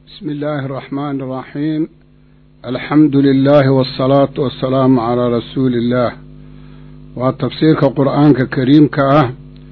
بسم الله الرحمن الرحيم الحمد لله والصلاة والسلام على رسول الله وتفسير القرآن الكريم كأه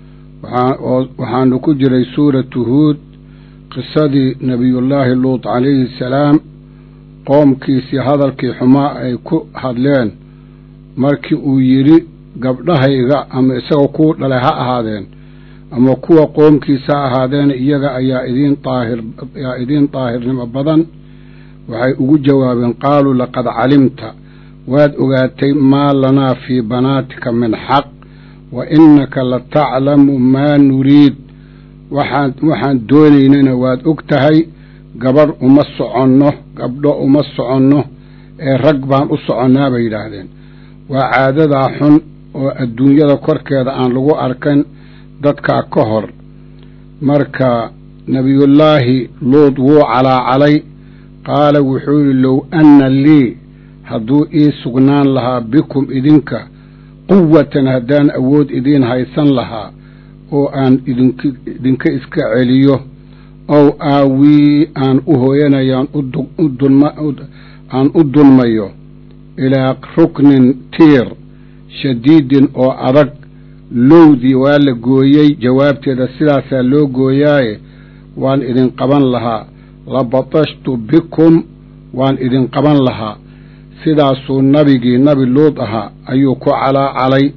waxaanu ku jiray suuratu huud qisadii nebiyullaahi luut calayhi salaam qoomkiisii hadalkii xumaa ay ku hadleen markii uu yidhi gabdhahayga ama isagoo kuu dhalay ha ahaadeen ama kuwa qoomkiisa ha ahaadeen iyaga ayaa idiin daahir ayaa idiin daahirnimo badan waxay ugu jawaabeen qaaluu laqad calimta waad ogaatay maa lanaa fii banaatika min xaq wa innaka la taclamu maa nuriid waxaan waxaan doonaynana waad og tahay gabadh uma soconno gabdho uma soconno ee rag baan u soconnaa bay yidhaahdeen waa caadadaa xun oo adduunyada korkeeda aan lagu arkan dadkaa ka hor marka nebiyullaahi luud wuu calaacalay qaala wuxuu yidhi low anna lii hadduu ii sugnaan lahaa bikum idinka quwatan haddaan awood idiin haysan lahaa oo aan idinka iska celiyo ow aawii aan u hooyanayaan aan u dulmayo ilaa ruknin tiir shadiidin oo adag lowdii waa la gooyey jawaabteeda sidaasaa loo gooyaaye waan idin qaban lahaa la batashtu bikum waan idin qaban lahaa sidaasuu nabigii nabi luud ahaa ayuu ku calaacalay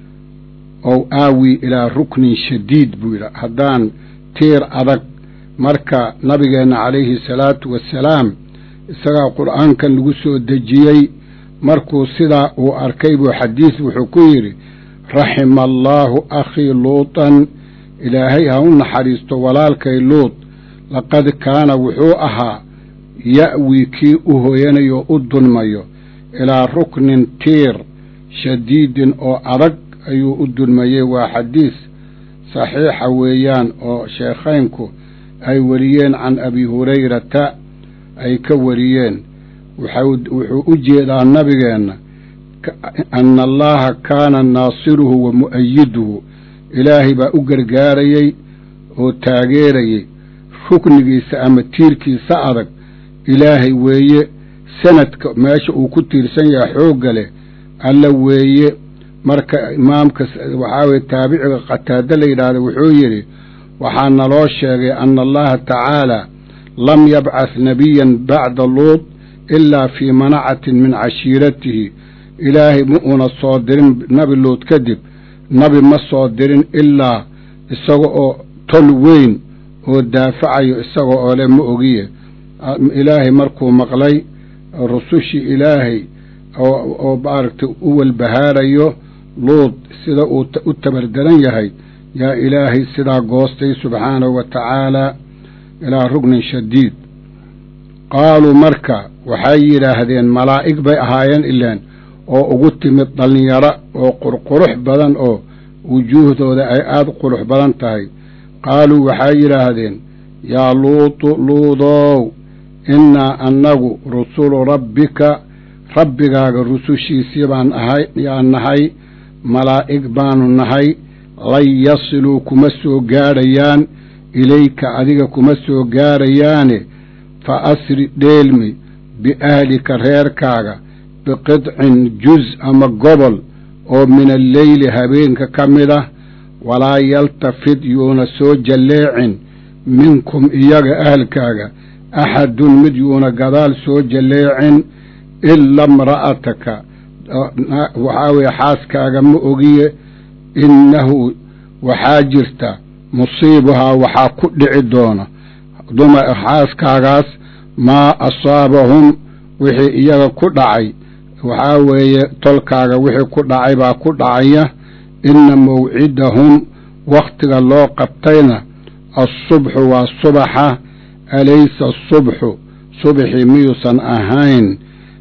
ow aawi ilaa ruknin shadiid buu yidhi haddaan tiir adag marka nabigeenna calayhi salaatu wassalaam isagaa qur'aankan lagu soo dejiyey markuu sidaa uu arkay buu xadiis wuxuu ku yidhi raxima allaahu akhii luutan ilaahay ha u naxariisto walaalkay luud laqad kaana wuxuu ahaa ya'wii kii u hooyanayo u dulmayo ilaa ruknin tiir shadiidin oo adag ayuu u dulmayey waa xadiis saxiixa weeyaan oo sheekhaynku ay wariyeen can abi hurayrata ay ka wariyeen wuxuu u jeedaa nabigeenna ana allaha kaana naasiruhu wa mu'ayiduhu ilaahay baa u gargaarayey oo taageerayey ruknigiisa ama tiirkiisa adag ilaahay weeye sanadka meesha uu ku tiirsan yahay xoogga leh alla weeye marka imaamka waxaa weye taabiciga qataado la yidhaahda wuxuu yidhi waxaa naloo sheegay ana allaha tacaala lam yabcath nebiyan bacda luud ilaa fii manacatin min cashiiratihi ilaahay ma uuna soo dirin nabi luud kadib nabi ma soo dirin ilaa isaga oo tol weyn oo daafacayo isaga oo leh ma ogiye ilaahay markuu maqlay rusushii ilaahay oo maaragtay u walbahaarayo luud sida uu u tabardaran yahay yaa ilaahay sidaa goostay subxaanahu wa tacaalaa ilaa rugnin shadiid qaaluu marka waxay yidhaahdeen malaa'ig bay ahaayeen ilaan oo ugu timid dhallinyaro oo qurqurux badan oo wujuuhdooda ay aada qurux badan tahay qaaluu waxay yidhaahdeen yaa luutu luudow innaa annagu rusulu rabbika rabbigaaga rusushiisii baan ahay yaan nahay malaa'ig baanu nahay lan yasiluu kuma soo gaadhayaan ilayka adiga kuma soo gaadhayaane fa asri dheelmi biahlika reerkaaga biqidcin juz ama gobol oo min alleyli habeenka ka mid ah walaa yaltafid yuuna soo jalleecin minkum iyaga ahalkaaga axadun mid yuuna gadaal soo jalleecin ila imra'ataka waxaa weeye xaaskaaga ma ogiye innahu waxaa jirta musiibuhaa waxaa ku dhici doona dumar xaaskaagaas maa asaabahum wixii iyaga ku dhacay waxaa weeye tolkaaga wixii ku dhacay baa ku dhacaya inna mawcidahum wakhtiga loo qabtayna assubxu waa subaxa alaysa asubxu subxii miyuusan ahayn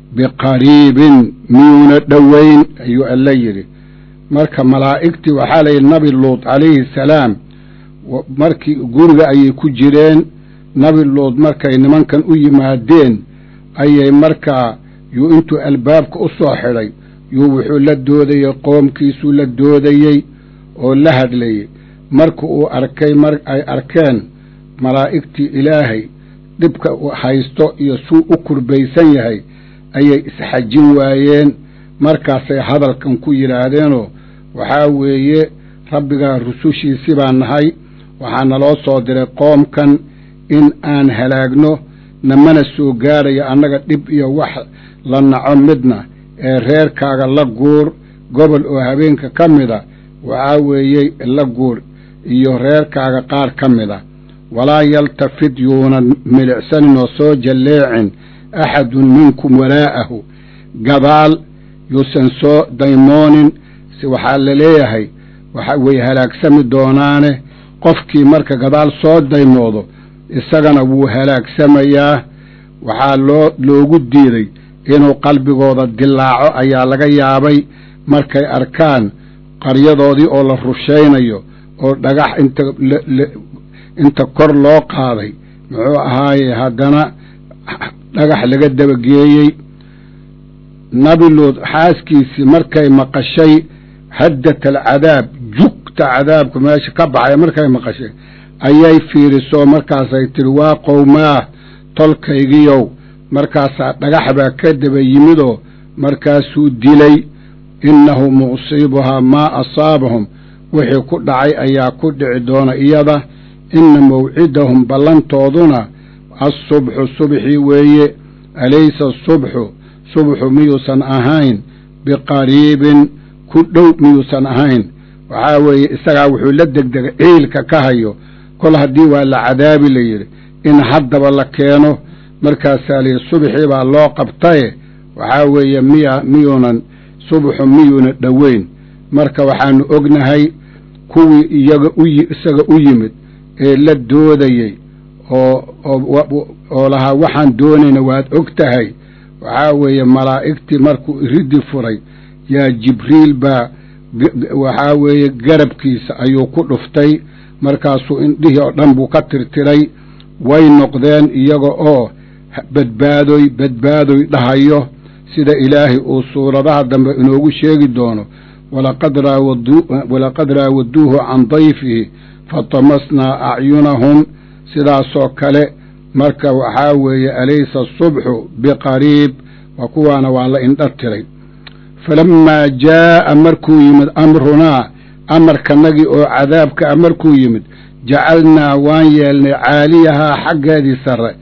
biqariibin miyuuna dhoweyn ayuu alla yidhi marka malaa'igtii waxaa layidhi nabi luud calayhi salaam markii guriga ayay ku jireen nabi luud markay nimankan u yimaadeen ayay markaa yuu intuu albaabka u soo xidhay yuu wuxuu la doodayey qoomkiisuu la doodayey oo la hadlayey marka uu arkay mar ay arkeen malaa'igtii ilaahay dhibka haysto iyo suu u kurbaysan yahay ayay isxajin waayeen markaasay hadalkan ku yidhaahdeenoo waxaa weeye rabbigaa rusushiisi baa nahay waxaa naloo soo diray qoomkan in aan halaagno namana soo gaarayo annaga dhib iyo wax la naco midna ee reerkaaga la guur gobol oo habeenka ka mida waxaa weeye la guur iyo reerkaaga qaar ka mida walaa yaltafid yuunan milicsanin oo soo jalleecin axadun minkum walaa'ahu gadaal yuusan soo daymoonin si waxaa la leeyahay way halaagsami doonaane qofkii marka gadaal soo daymoodo isagana wuu halaagsamayaa waxaa loo loogu diiday inuu qalbigooda dilaaco ayaa laga yaabay markay arkaan qaryadoodii oo la rushaynayo oo dhagax inta inta kor loo qaaday muxuu ahaaye haddana dhagax laga dabageeyey nabiluud xaaskiisii markay maqashay haddat alcadaab jugta cadaabka meesha ka baxaya markay maqashay ayay fiirisoo markaasay tidhi waa qowmaah tolkaygiyow markaasaa dhagax baa ka daba yimidoo markaasuu dilay innahu musiibuhaa maa asaabahum wixii ku dhacay ayaa ku dhici doona iyada inna mawcidahum ballantooduna assubxu subxii weeye alaysa asubxu subxu miyuusan ahayn biqariibin ku dhow miyuusan ahayn waxaa weeye isagaa wuxuu la degdegay ciilka ka hayo kol haddii waa la cadaabi la yidhi in haddaba la keeno markaasaa layidhi subxii baa loo qabtaye waxaa weeye miya miyuunan subxu miyuuna dhoweyn marka waxaanu ognahay kuwii iyaga u isaga u yimid ee la doodayey oo oo lahaa waxaan doonayna waad og tahay waxaa weeye malaa'igtii markuu iriddi furay yaa jibriil baa waxaa weeye garabkiisa ayuu ku dhuftay markaasuu indhihii oo dhan buu ka tirtiray way noqdeen iyaga oo badbaadoy badbaadoy dhahayo sida ilaahay uu suuradaha dambe inoogu sheegi doono walaqad raawaduuhu can dayfihi fatamasnaa acyunahum sidaasoo kale marka waxaa weeye alaysa asubxu biqariib waa kuwaana waa la indha tiray falammaa jaa'a markuu yimid amrunaa amarkanagii oo cadaabka a markuu yimid jacalnaa waan yeelnay caaliyahaa xaggeedii sare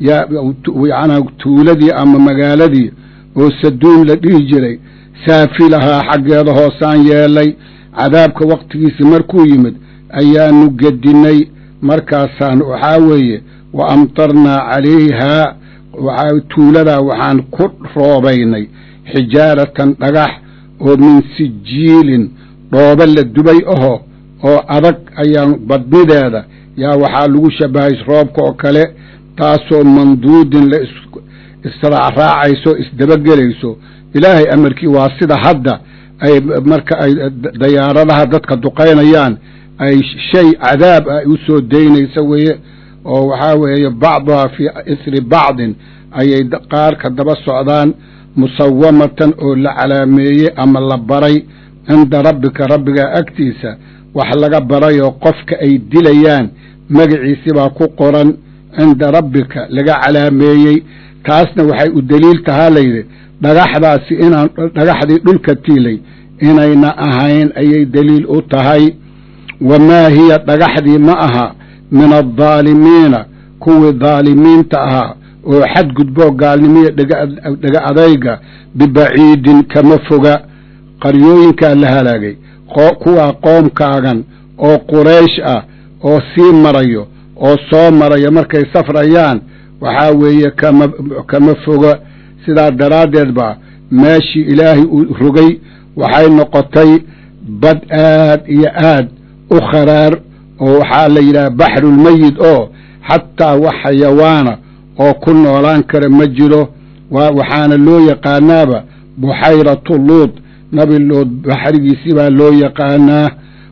yacnaa tuuladii ama magaaladii oo saduun la dhihi jiray saafilahaa xaggeeda hoosaan yeelay cadaabka wakhtigiisi markuu yimid ayaanu gedinnay markaasaan waxaa weeye wa amtarnaa calayhaa waxaa tuuladaa waxaan ku roobaynay xijaaratan dhagax oo min sijiilin dhooba la dubay aho oo adag ayaan badnideeda yaa waxaa lagu shabahay roobka oo kale taasoo manduudin la israacraacayso isdabagelayso ilaahay amarkii waa sida hadda ay marka ay dayaaradaha dadka duqaynayaan ay shay cadaab ah u soo daynaysa weeye oo waxaa weeye bacduhaa fii isri bacdin ayay qaarka daba socdaan musawamatan oo la calaameeyey ama la baray cinda rabbika rabbigaa agtiisa wax laga barayoo qofka ay dilayaan magaciisi baa ku qoran cinda rabbika laga calaameeyey taasna waxay u deliil tahaa layidhi dhagaxdaasi inaan dhagaxdii dhulka tiilay inayna ahayn ayay deliil u tahay wamaa hiya dhagaxdii ma aha min addaalimiina kuwii daalimiinta ahaa oo xadgudboo gaalnimiya dhega adayga bibaciidin kama foga qaryooyinkaa la halaagay kuwaa qoomkaagan oo quraysh ah oo sii marayo oo soo maraya markay safrayaan waxaa weeye kama kama foga sidaa daraaddeed baa meeshii ilaahay uu rogay waxay noqotay bad aad iyo aad u kharaar oo waxaa la yidhaha baxrulmeyid oo xataa wax xayawaana oo ku noolaan kara ma jiro waxaana loo yaqaanaaba buxayratu luud nabi luud baxrigiisi baa loo yaqaanaa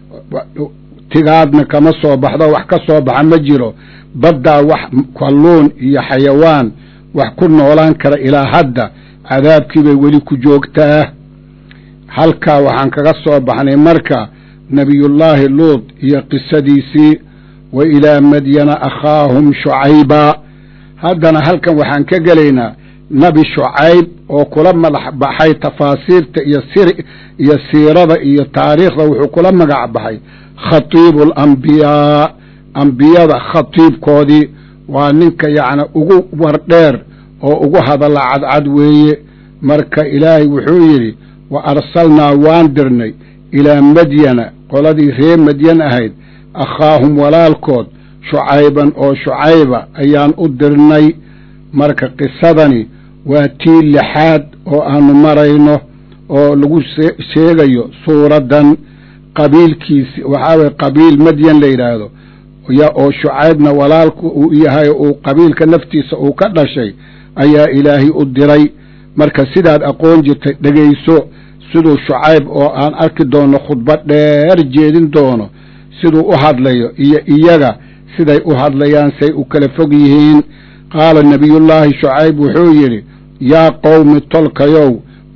tigaadna kama soo baxdo wax ka soo baxa ma jiro baddaa wax kalluun iyo xayawaan wax ku noolaan kara ilaa hadda cadaabkii bay weli ku joogtaa halkaa waxaan kaga soo baxnay marka nebiyullaahi luud iyo qisadiisii wa ilaa madyana akhaahum shucaybaa haddana halkan waxaan ka gelaynaa nebi shucayb oo kula madax baxay tafaasiirta iyo sir iyo siirada iyo taariikhda wuxuu kula magac baxay khatiibu alambiyaa ambiyada khatiibkoodii waa ninka yacni ugu wardheer oo ugu hadalla cadcad weeye marka ilaahay wuxuu yidhi wa arsalnaa waan dirnay ilaa madyana qoladii ree madyan ahayd akhaahum walaalkood shucayban oo shucayba ayaan u dirnay marka qisadani waa tii lixaad oo aanu marayno oo lagu sheegayo suuraddan qabiilkiisi waxaa weye qabiil madyan la yidhaahdo oo shucaybna walaalku uu yahay uu qabiilka naftiisa uu ka dhashay ayaa ilaahay u diray marka sidaad aqoon jirtay dhegayso siduu shucayb oo aan arki doono khudbad dheer jeedin doono siduu u hadlayo iyo iyaga siday u hadlayaan say u kala fog yihiin qaala nebiyullaahi shucayb wuxuu yidhi yaa qowmi tolkayow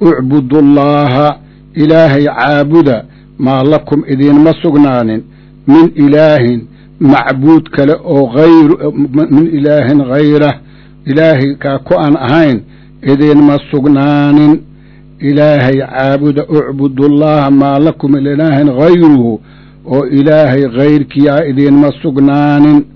ucbudullaaha ilaahay caabuda maa lakum idiinma sugnaanin min ilaahin macbuud kale oo hayr min ilaahin hayrah ilaahay kaa ku aan ahayn idiinma sugnaanin ilaahay caabuda ucbudullaaha maa lakum min ilaahin hayruhu oo ilaahay hayrkiyaa idiinma sugnaanin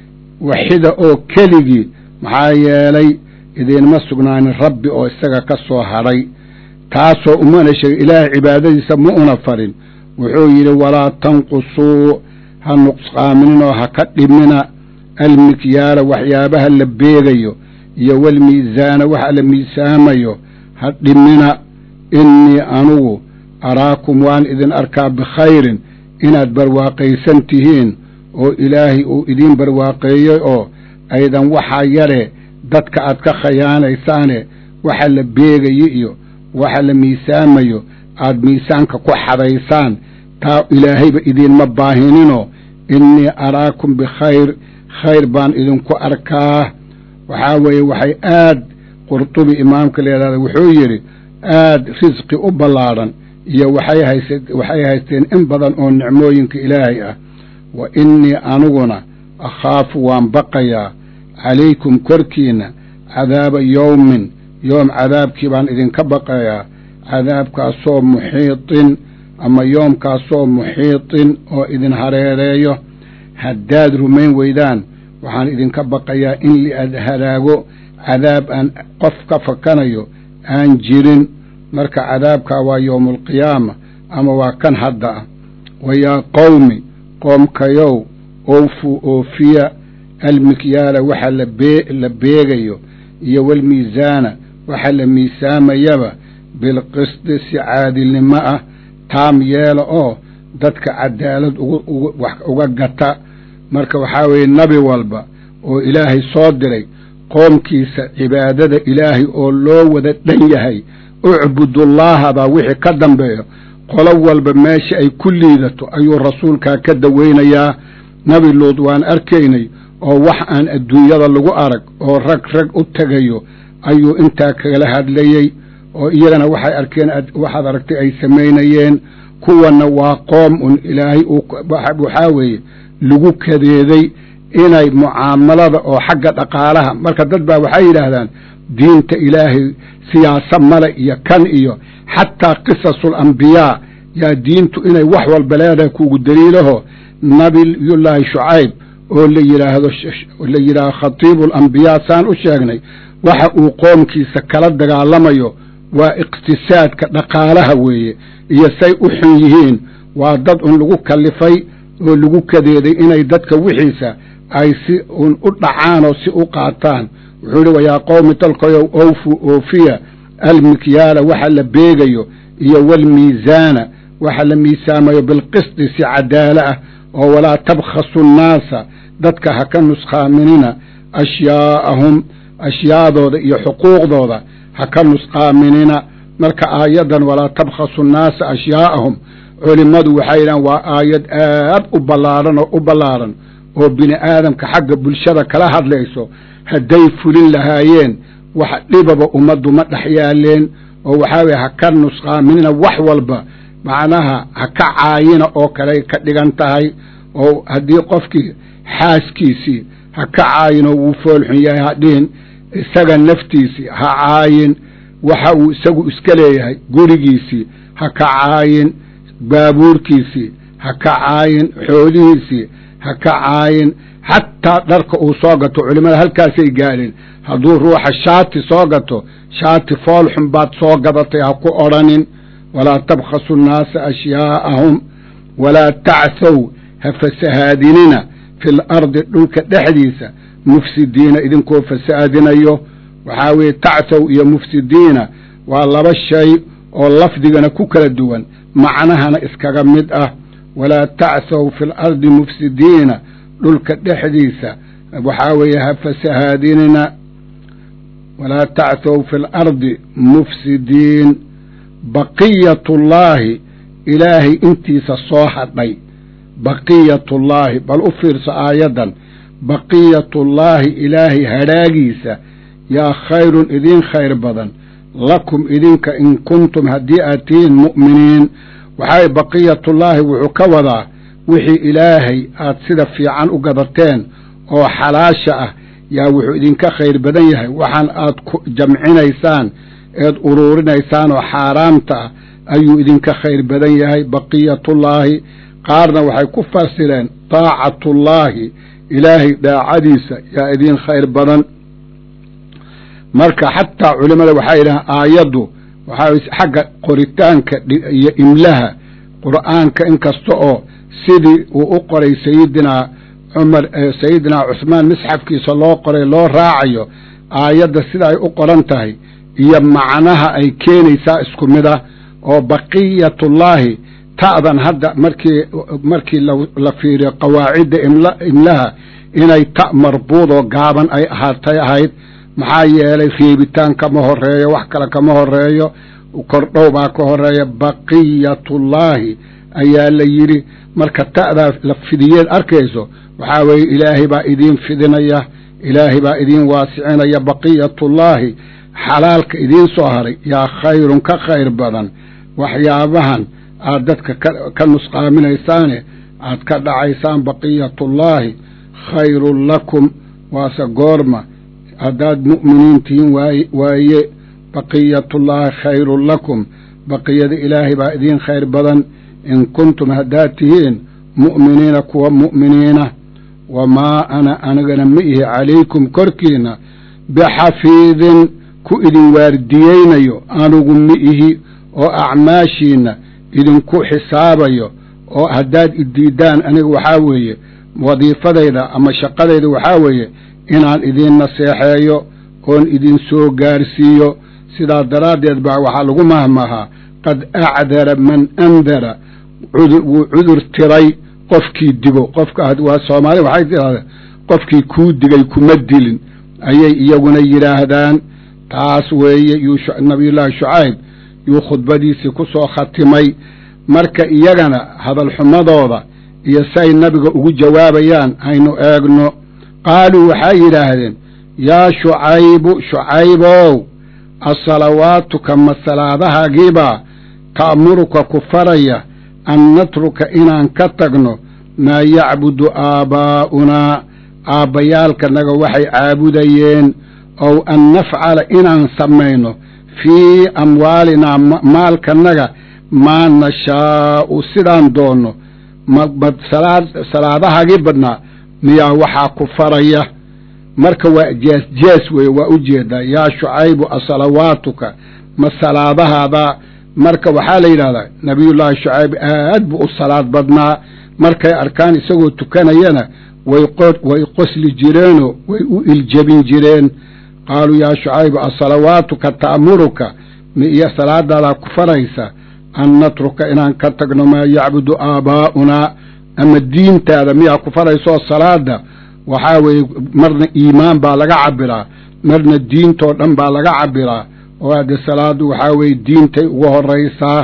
waxida oo keligii maxaa yeelay idiinma sugnaanin rabbi oo isaga ka soo hadhay taasoo umana sheegay ilaahay cibaadadiisa ma una farin wuxuu yidhi walaa tanqusuu ha nuqsqaaminin oo ha ka dhimina almikyaala waxyaabaha la beegayo iyo walmiisaana waxa la miisaamayo ha dhimina innii anugu araakum waan idin arkaa bikhayrin inaad barwaaqaysan tihiin oo ilaahay uu idiin barwaaqeeyey oo aydan waxaa yare dadka aad ka khayaanaysaane waxa la beegayo iyo waxa la miisaamayo aad miisaanka ku xadaysaan taa ilaahayba idiinma baahininoo innii araakum bikhayr khayr baan idinku arkaa waxaa weeye waxay aad qurtubi imaamka la yidhahda wuxuu yidhi aad risqi u ballaadhan iyo waxay hayse waxay haysteen in badan oo nicmooyinka ilaahay ah wa innii aniguna akhaafu waan baqayaa calaykum korkiinna cadaaba yowmin yoom cadaabkii baan idinka baqayaa cadaabkaasoo muxiitin ama yoomkaasoo muxiitin oo idin hareereeyo haddaad rumayn weydaan waxaan idinka baqayaa in liad halaago cadaab aan qof ka fakanayo aan jirin marka cadaabkaa waa yowmaalqiyaama ama waa kan hadda ah wa yaa qowmi qoomkayow owfuu oofiya almikyaala waxa la beegayo iyo walmiisaana waxa la miisaamayaba bilqisdi si caadilnimo ah taam yeela oo dadka cadaalad uga gata marka waxaa weeye nebi walba oo ilaahay soo diray qoomkiisa cibaadada ilaahay oo loo wada dhan yahay ucbudullaaha baa wixii ka dambeeyo qolo walba meesha ay ku liidato ayuu rasuulkaa ka daweynayaa nebi luud waan arkaynay oo wax aan adduunyada lagu arag oo rag rag u tegayo ayuu intaa kala hadlayey oo iyagana waxay arkeen waxaad aragtay ay samaynayeen kuwanna waa qoom un ilaahay waxaa weeye lagu kadeeday inay mucaamalada oo xagga dhaqaalaha marka dad baa waxay yidhaahdaan diinta ilaahay siyaasa male iyo kan iyo xataa qisasul ambiyaa yaa diintu inay wax walba leedahay kugu daliilaho nabiyullaahi shucayb oo la yidhaahdo la yidhaahdo khatiibu alambiyaa saan u sheegnay waxa uu qoomkiisa kala dagaalamayo waa iqtisaadka dhaqaalaha weeye iyo say u xun yihiin waa dad un lagu kallifay oo lagu kadeeday inay dadka wixiisa ay si un u dhacaan oo si u qaataan wuxuu yidhi wayaa qowmi dalkayow owfu oofiya almikyaala waxa la beegayo iyo walmiisaana waxa la miisaamayo bilqisdi si cadaalo ah oo walaa tabkhasu nnaasa dadka ha ka nusqaaminina ashyaa'ahum ashyaadooda iyo xuquuqdooda ha ka nusqaaminina marka aayaddan walaa tabkhasu nnaasa ashyaa'ahum culimmadu waxay yidhahan waa aayad aad u ballaadhan oo u ballaadhan oo bini aadamka xagga bulshada kala hadlayso hadday fulin lahaayeen wax dhibaba ummaddu ma dhex yaaleen oo waxaa weye ha ka nusqaaminina wax walba macnaha ha ka caayina oo kaley ka dhigan tahay oo haddii qofkii xaaskiisii ha ka caayinoo wuu foolxun yahay ha dhihin isaga naftiisii ha caayin waxa uu isagu iska leeyahay gurigiisii ha ka caayin baabuurkiisii ha ka caayin xoolihiisii ha ka caayin xataa dharka uu soo gato culimmada halkaasay gaadheen hadduu ruuxa shaati soo gato shaati foolxun baad soo gadatay ha ku odhanin walaa tabkhasu nnaasa ashyaa'ahum walaa tacthow ha fasahaadinina fil ardi dhulka dhexdiisa mufsidiina idinkoo fasaadinayo waxaa weeye tacthow iyo mufsidiina waa laba shay oo lafdigana ku kala duwan macnahana iskaga mid ah walaa tacthow fi lardi mufsidiina dhulka dhexdiisa waxaa weeye ha fasahaadinina walaa tacthow fi lardi mufsidiin baqiyatullaahi ilaahay intiisa soo hadhay baqiyatullaahi bal u fiirso aayaddan baqiyatullaahi ilaahay hadhaagiisa yaa khayrun idiin khayr badan lakum idinka in kuntum haddii aad tihiin mu'miniin waxaa baqiyatullaahi wuxuu ka wadaa wixii ilaahay aad sida fiican u gadateen oo xalaasha ah yaa wuxuu idinka khayr badan yahay waxaan aad ku jamcinaysaan eed uruurinaysaan oo xaaraamta ah ayuu idinka khayr badan yahay baqiyatullaahi qaarna waxay ku fasireen taacatullaahi ilaahay daacadiisa yaa idiin khayr badan marka xataa culimmada waxaa yidhahaan aayaddu waxaa xagga qoritaanka iyo imlaha qur'aanka inkasta oo sidii uu u qoray sayidinaa cumar sayidinaa cusmaan misxafkiisa loo qoray loo raacayo aayadda sida ay u qoran tahay iyo macnaha ay keenaysaa isku mid ah oo baqiyatullaahi ta'dan hadda markii markii la fiiriyo qawaacidda imlaha inay ta marbuudoo gaaban ay ahaatay ahayd maxaa yeelay reebitaan kama horeeyo wax kale kama horeeyo kordhow baa ka horeeya baqiyatullaahi ayaa la yidhi marka ta'daa la fidiyeed arkayso waxaa weeye ilaahay baa idiin fidinaya ilaahay baa idiin waasicinaya baqiyatullaahi xalaalka idiin soo haray yaa khayrun ka khayr badan waxyaabahan aad dadka ka nusqaaminaysaane aad ka dhacaysaan baqiyatullaahi khayrun lakum waase goorma haddaad mu'miniin tihiin waaye baqiyatullaahi khayrun lakum baqiyada ilaahay baa idiin khayr badan in kuntum haddaad tihiin mu'miniina kuwa mu'miniina wamaa ana anigana ma ihi calaykum korkiina bixafiidin ku idin waardiyeynayo anigu ma ihi oo acmaashiinna idinku xisaabayo oo haddaad idiiddaan aniga waxaa weeye wadiifadayda ama shaqadayda waxaa weeye inaan idiin naseexeeyo oon idin soo gaarsiiyo sidaa daraaddeed baa waxaa lagu mahmahaa qad acdara man andara wuu cudur tiray qofkii digo qofka waa soomaali waxay tidhahdeen qofkii kuu digay kuma dilin ayay iyaguna yidhaahdaan taas weeye yuu nabiyullaahi shucayb yuu khudbadiisii ku soo khatimay marka iyagana hadalxumadooda iyo say nabiga ugu jawaabayaan haynu eegno qaaluu waxay yidhaahdeen yaa shucaybu shucaybow asalawaatuka ma salaadahaagiibaa ta'muruka ku faraya an natruka inaan ka tagno maa yacbudu aabbaa'unaa aabbayaalkanaga waxay caabudayeen ow an nafcala inaan samayno fii amwaalinaa maalkanaga maa nashaa'u sidaan doonno ma salaadahaagii badnaa miyaa waxaa ku faraya marka waa jees jees weeye waa u jeedaa yaa shucaybu asalawaatuka ma salaadahaada marka waxaa la yidhahdaa nabiyullaahi shucayb aad buu u salaad badnaa markay arkaan isagoo tukanayana way way qosli jireenoo way u iljabin jireen qaaluu yaa shucaybu asalawaatuka ta'muruka mi iyo salaadaadaa ku faraysa an natruka inaan ka tagno maa yacbudu aabbaa'unaa ama diintaada miyaa ku faraysoo salaada waxaa weeye marna iimaan baa laga cabiraa marna diintoo dhan baa laga cabiraa oo hadde salaadu waxaa weeye diintay ugu horraysaa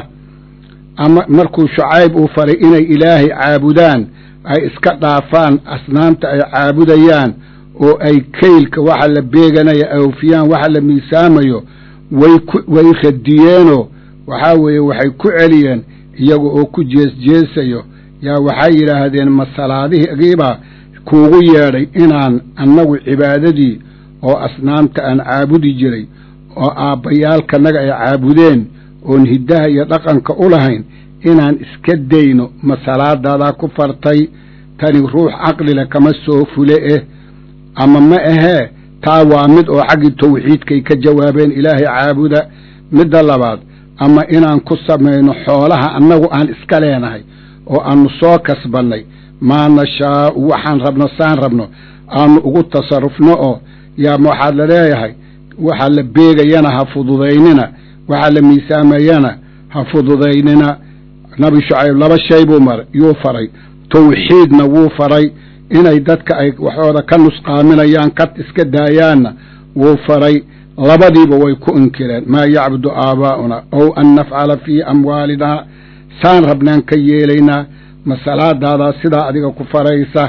ama markuu shucayb uu faray inay ilaahay caabudaan ay iska dhaafaan asnaamta ay caabudayaan oo ay kaylka waxa la beeganaya awfiyaan waxa la miisaamayo way ku way radiyeenoo waxaa weeye waxay ku celiyeen iyaga oo ku jeesjeesayo yaa waxay yidhaahdeen ma salaadihigiibaa kuugu yeedhay inaan annagu cibaadadii oo asnaamta aan caabudi jiray oo aabbayaalkanaga ay caabudeen oon hiddaha iyo dhaqanka u lahayn inaan iska dayno ma salaadaadaa ku fartay tani ruux caqlile kama soo fule eh ama ma ahee taa waa mid oo xaggii tawxiidkay ka jawaabeen ilaahay caabuda midda labaad ama inaan ku samayno xoolaha annagu aan iska leenahay oo aannu soo kasbannay maa nashaa'u waxaan rabno saan rabno aannu ugu tasarrufno oo yaa waxaad la leeyahay waxaa la beegayana ha fududaynina waxaa la miisaamayana ha fududaynina nabi shucayb laba shay buu maray yuu faray tawxiidna wuu faray inay dadka ay waxooda ka nusqaaminayaan ka iska daayaanna wuu faray labadiiba way ku inkireen maa yacbudu aabaa'una ow an nafcala fii amwaalinaa saan rabnaan ka yeelaynaa ma salaadaadaa sidaa adiga ku faraysa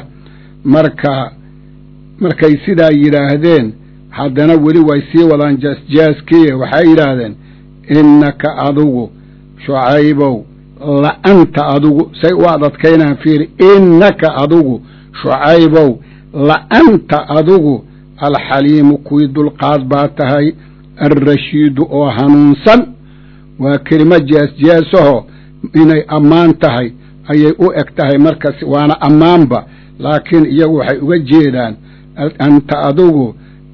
marka markay sidaa yidhaahdeen haddana weli way sii wadaan jaasjaaskiiye waxay yidhaahdeen innaka adigu shucaybow la'anta adigu say u adadkaynaan fiiri innaka adigu shucaybow la'anta adigu alxaliimu kuwii dulqaad baa tahay alrashiidu oo hanuunsan waa kelimo jaasjaasaho inay ammaan tahay ayay u eg tahay markas waana ammaanba laakiin iyagu waxay uga jeedaan anta adigu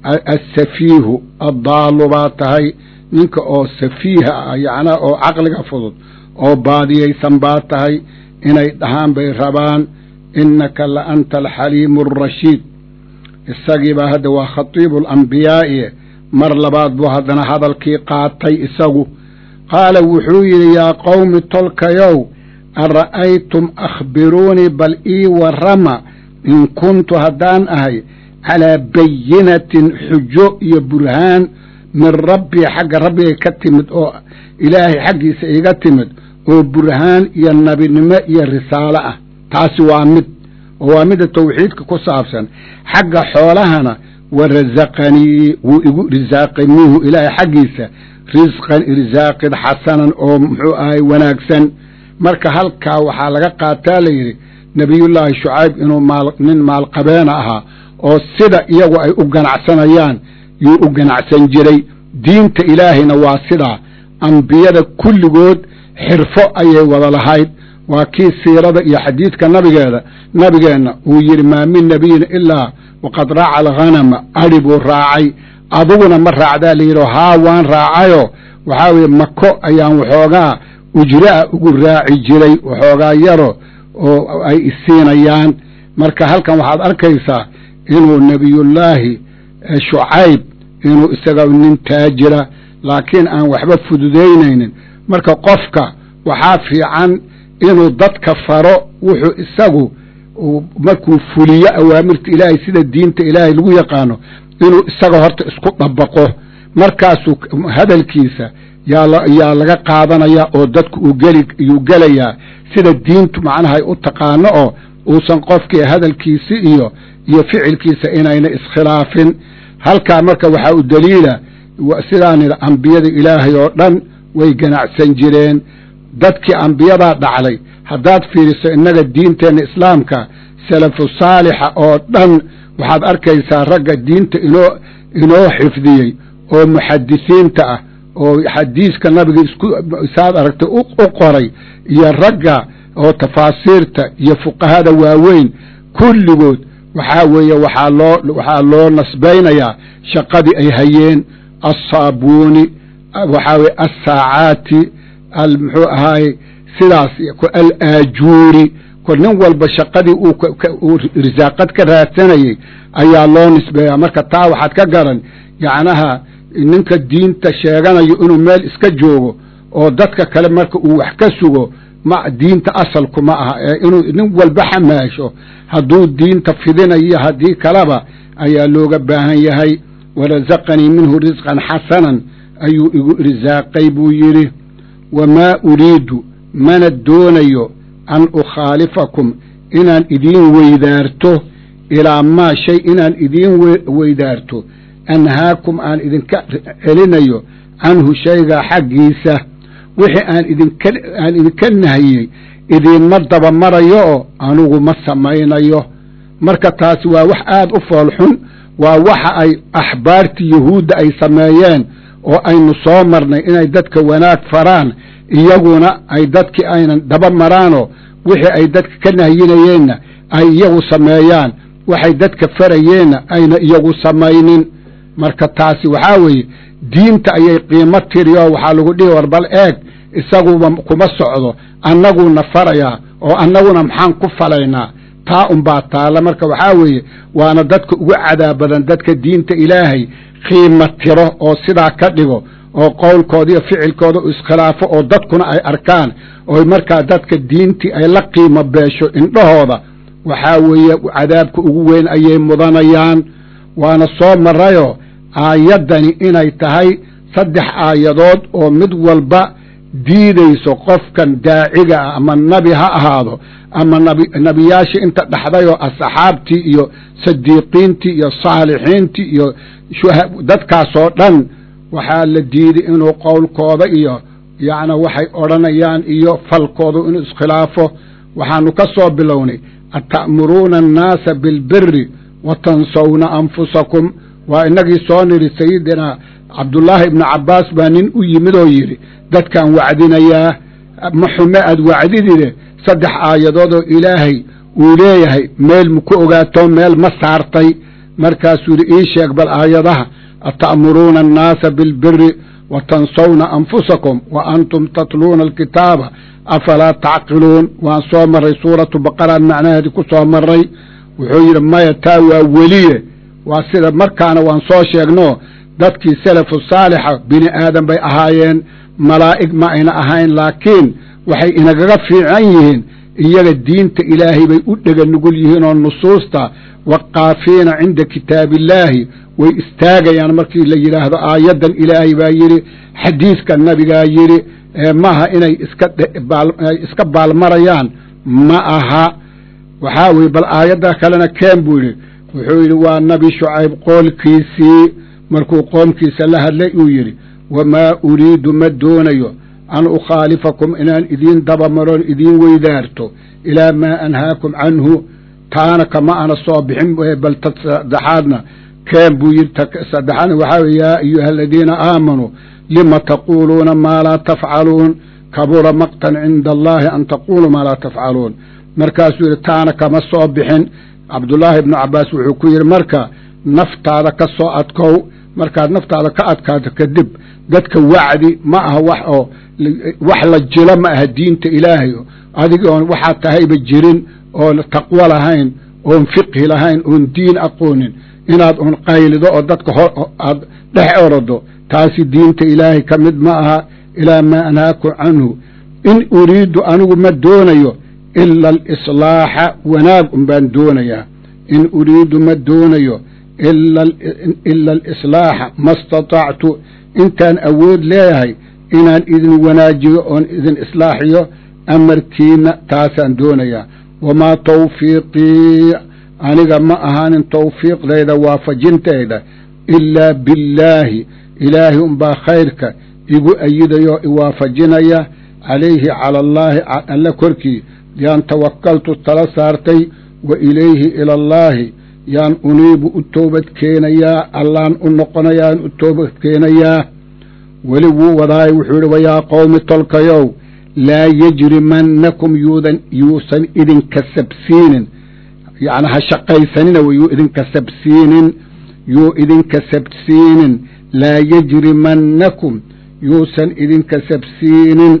assafiihu addaalu baa tahay ninka oo safiiha ah yacnaa oo caqliga fudud oo baadiyaysan baa tahay inay dhahaan bay rabaan innaka la anta alxaliimu alrashiid isagiibaa hadda waa khatiibu alambiyaa'i mar labaad buu haddana hadalkii qaatay isagu qaala wuxuu yidhi yaa qowmi tolkayow ara'aytum akhbiruunii bal ii warrama in kuntu haddaan ahay calaa bayinatin xujo iyo burhaan min rabbii xagga rabbigay ka timid oo ilaahay xaggiisa iga timid oo burhaan iyo nabinimo iyo risaalo ah taasi waa mid oo waa midda tawxiidka ku saabsan xagga xoolahana wa rasaqanii wuu igu risaaqay minhu ilaahay xaggiisa risqan irsaaqid xasanan oo muxuu ahay wanaagsan marka halkaa waxaa laga qaataa la yidhi nebiyullaahi shucayb inuu maal nin maalqabeena ahaa oo sida iyagu ay u ganacsanayaan yuu u ganacsan jiray diinta ilaahayna waa sidaa ambiyada kulligood xirfo ayay wada lahayd waa kii siirada iyo xadiidka nabigeeda nabigeenna uu yidhi maa min nebiyin ilaa waqad raaca alghanama adhi buu raacay adiguna ma raacdaa layidhi haa waan raacayoo waxaa weeye mako ayaan waxoogaa ujraa ugu raaci jiray waxoogaa yaro oo ay isiinayaan marka halkan waxaad arkaysaa inuu nebiyullaahi shucayb inuu isaga nin taajira laakiin aan waxba fududaynaynin marka qofka waxaa fiican inuu dadka faro wuxuu isagu markuu fuliyo awaamirta ilaahay sida diinta ilaahay lagu yaqaano inuu isaga horta isku dabaqo markaasuu hadalkiisa yaa laga qaadanaya oo dadku uu geli yuu gelayaa sida diintu macnaha ay u taqaano oo uusan qofkii hadalkiisi iyo iyo ficilkiisa inayna iskhilaafin halkaa marka waxaa u daliila sidaan idhi ambiyada ilaahay oo dhan way ganacsan jireen dadkii ambiyadaa dhacday haddaad fiiriso innaga diinteenna islaamka salafu saalixa oo dhan waxaad arkaysaa ragga diinta inoo inoo xifdiyey oo muxadisiinta ah oo xadiiska nabiga isku saad aragtay u qoray iyo ragga oo tafaasiirta iyo fuqahada waaweyn kulligood waxaa weeye waxaa loo waxaa loo nasbaynayaa shaqadii ay hayeen assaabuuni waxaa weye assaacaati muxuu ahaaye sidaas al aajuuri ko nin walba shaqadii uu risaaqad ka raadsanayey ayaa loo nisbeeyaa marka taa waxaad ka garan yacnaha ninka diinta sheeganayo inuu meel iska joogo oo dadka kale marka uu wax ka sugo ma diinta asalku ma aha ee inuu nin walba xamaasho hadduu diinta fidinayo haddii kaleba ayaa looga baahan yahay warasaqanii minhu risqan xasanan ayuu igu risaaqay buu yidhi wamaa uriidu mana doonayo an ukhaalifakum inaan idiin weydaarto ilaa maa shay inaan idiin weydaarto anhaakum aan idinka celinayo canhu shaygaa xaggiisa wixii aan idinka aan idinka nahiyey idiinma dabamarayo oo anugu ma samaynayo marka taasi waa wax aad u foolxun waa waxa ay axbaartii yuhuudda ay sameeyeen oo aynu soo marnay inay dadka wanaag faraan iyaguna ay dadkii aynan daba maraanoo wixii ay dadka ka nahyinayeenna ay iyagu sameeyaan waxay dadka farayeenna ayna iyagu samaynin marka taasi waxaa weeye diinta ayay qiimo tirioo waxaa lagu dhihi war bal eeg isaguba kuma socdo annaguuna farayaa oo annaguna maxaan ku falaynaa taa unbaa taalla marka waxaa weeye waana dadka ugu cadaab badan dadka diinta ilaahay qiimo tiro oo sidaa ka dhigo oo qowlkooda iyo ficilkooda u iskhilaafo oo dadkuna ay arkaan oo markaa dadka diintii ay la qiimo beesho indhahooda waxaa weeye cadaabka ugu weyn ayay mudanayaan waana soo marayoo aayaddani inay tahay saddex aayadood oo mid walba diidayso qofkan daaciga ah ama nabi ha ahaado ama nabi nebiyaashii inta dhaxdayoo asxaabtii iyo sadiiqiintii iyo saalixiintii iyo dadkaasoo dhan waxaa la diiday inuu qowlkooda iyo yacni waxay odhanayaan iyo falkooda inuu iskhilaafo waxaanu ka soo bilownay ata'muruuna annaasa bilbiri wa tansawna anfusakum waa inagii soo nidhi sayidina cabdullaahi ibnu cabbaas baa nin u yimid oo yidhi dadkaan wacdinayaa ma xume aad wacdidide saddex aayadood oo ilaahay uu leeyahay meel maku ogaato meel ma saartay markaasuu yidhi ii sheeg bal aayadaha ata'muruuna annaasa bilbiri wa tansawna anfusakum wa antum tatluuna alkitaaba afalaa tacqiluun waan soo marray suuratu baqaraan macnaheedii ku soo marray wuxuu yidhi maya taa waa weliye waa sida markaana waan soo sheegno dadkii salafu saalixa bini aadan bay ahaayeen malaa'ig ma ayna ahayn laakiin waxay inagaga fiican yihiin iyaga diinta ilaahay bay u dhega nugul yihiin oo nusuusta waqaafiina cinda kitaabillaahi way istaagayaan markii la yidhaahdo aayaddan ilaahay baa yidhi xadiiska nabigaa yidhi maaha inay iska baalmarayaan ma aha waxaa weye bal aayadda kalena keen buu yidhi wuxuu yidhi waa nabi shucayb qoolkiisii markuu qoomkiisa la hadlay uu yidhi wamaa uriidu ma doonayo an ukhaalifakum inaan idiin dabamaroon idiin weydaarto ilaa maa anhaakum canhu taana kama ana soo bixin bal ta saddexaadna keen buu yidhi saddexaadna waxaa weye yaa ayuha aladiina aamanuu lima taquuluuna maa laa tafcaluun kabura maqtan cinda allahi an taquuluu maa laa tafcaluun markaasuu yidhi taana kama soo bixin cabdullaahi ibnu cabbaas wuxuu ku yidhi marka naftaada ka soo adkow markaad naftaada ka adkaato kadib dadka wacdi ma aha wax oo wax la jilo ma aha diinta ilaahay adig oon waxaad tahayba jirin oon taqwo lahayn oon fiqhi lahayn oon diin aqoonin inaad un qaylido oo dadka aad dhex orodo taasi diinta ilaahay ka mid ma aha ilaa maa anhaaku canhu in uriidu anigu ma doonayo ila alislaaxa wanaag un baan doonayaa in uriidu ma doonayo ila alislaaxa ma istatactu intaan awood leeyahay inaan idin wanaajiyo oon idin islaaxiyo amarkiina taasaan doonayaa wamaa tawfiiqii aniga ma ahaanin tawfiiqdayda waafajintayda ilaa billaahi ilaahay unbaa khayrka igu ayidayoo iwaafajinaya calayhi cala allaahi alla korkii yaan tawakaltu tala saartay wa ilayhi ila allaahi yaan uniibu u toobad keenayaa allaan u noqonayaan u toobad keenayaa weli wuu wadaay wuxuu yidhi wayaa qowmi tolkayow laa yejrimannakum yuudan yuusan idinka sabsiinin yacni ha shaqaysanina w yuu idinka sabsiinin yuu idinka sabsiinin laa yejrimannakum yuusan idinka sabsiinin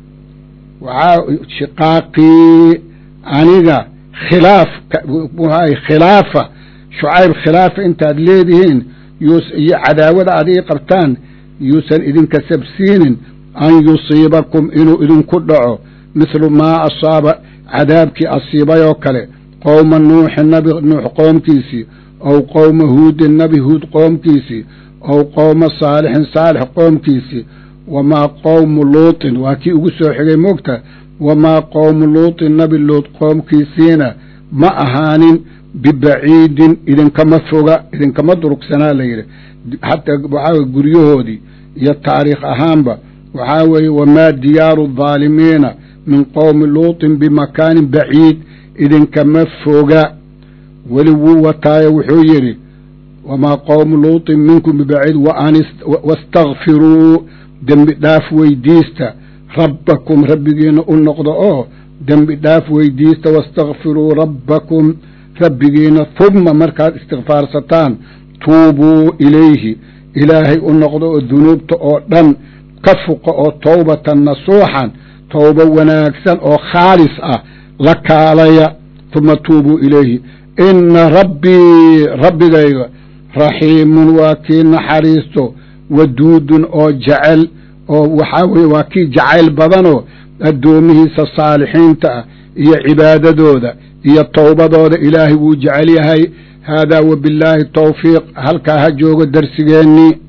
waxaa shiqaaqii aniga khilaaf khilaafa shucayb khilaafa intaad leedihiin iyo cadaawada aad ii qabtaan yuusan idinka sabsiinin an yusiibakum inuu idinku dhaco mithlu maa asaaba cadaabkii asiibayoo kale qowma nuuxin nabi nuux qoomkiisii ow qowma huudin nabi huud qoomkiisii ow qowma saalixin saalix qoomkiisii wamaa qowmu luutin waa kii ugu soo xigay moogta wamaa qowmu luutin nabi luut qoomkiisiina ma ahaanin bibaciidin idinkama foga idinkama durugsanaa la yidhi xataa waxaa guryahoodii iyo taariikh ahaanba waxaa weeye wamaa diyaaru adaalimiina min qowmi luutin bimakaanin baciid idinkama foga weli wuu wataayo wuxuu yidhi wamaa qowmu luutin minkum bibaciid wastakfiruu dembi dhaaf weydiista rabbakum rabbigiina u noqdo oo dembi dhaaf weydiista wastakfiruu rabbakum rabbigiina humma markaad istikfaarsataan tuubuu ilayhi ilaahay u noqdo oo dunuubta oo dhan ka fuqa oo towbatan nasuuxan towbo wanaagsan oo khaalis ah la kaalaya huma tuubuu ilayhi inna rabbii rabbigayga raxiimun waa kii naxariisto waduudun oo jecel oo waxaa weye waa kii jacayl badanoo addoomihiisa saalixiinta ah iyo cibaadadooda iyo towbadooda ilaahay wuu jecel yahay haadaa wabillaahi towfiiq halkaa ha joogo darsigeennii